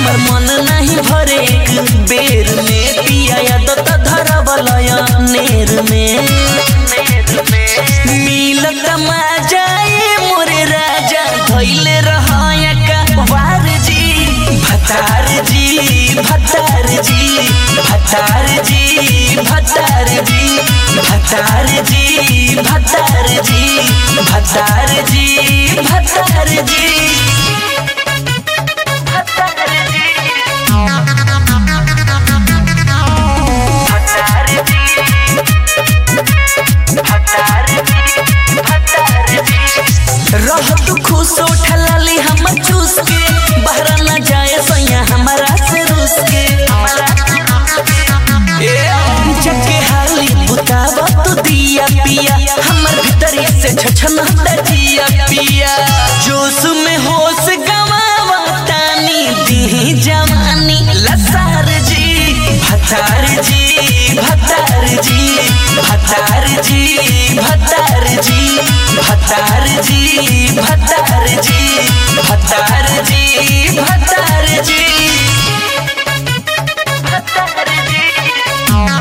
हमर मन नहीं भरे एक बेर में पिया आदत धरवलय नेर में मिलत मजाए मोरे राजा धैले रहया का वार जी भतार जी भतार जी भतार जी भतार जी भतार जी भतार जी भतार जी भतार जी भतार जी भतार जी भतार जी भतार जी रह तू खुश उठलाली हम चूस के बहरा न जाए सैया हमारा से रूस के ए, जगे हाली बुतावा तू दिया पिया हमर भीतरी से छछन जिया पिया जोश में होश गवावा तानी दी जवानी लसार जी भतार जी भतार जी भतार जी भतार जी भतार जी भतार जी भतार जी भतार जी भतार जी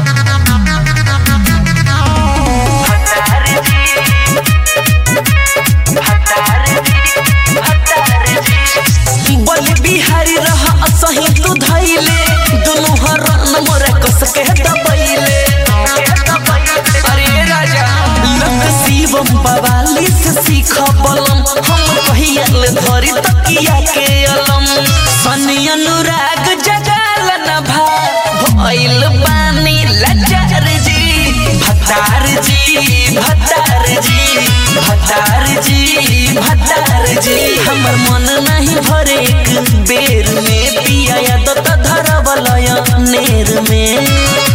बल बिहारी रह असही तू धैले दुनु हरन मोरे कस के दबैले अरे राजा लक शिवम बवाली से सीख बलम हम कहियल धरी तकिया के अलम सनी अनुराग जगाल न भा भइल बानी लचार जी भतार जी भतार जी भतार जी भतार जी हमर मन नहीं भरे एक बेर में पिया आदत धरवलय नेर में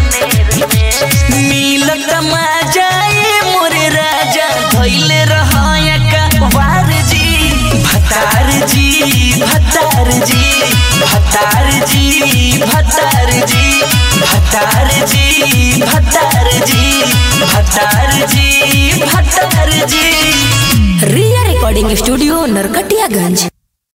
मिलत मजाए मोरे राजा धैले रहया का वार जी भतार जी भतार जी भतार जी भतार जी भतार जी भतार जी भतार जी भतार जी रिया रिकॉर्डिंग स्टूडियो नरकटियागंज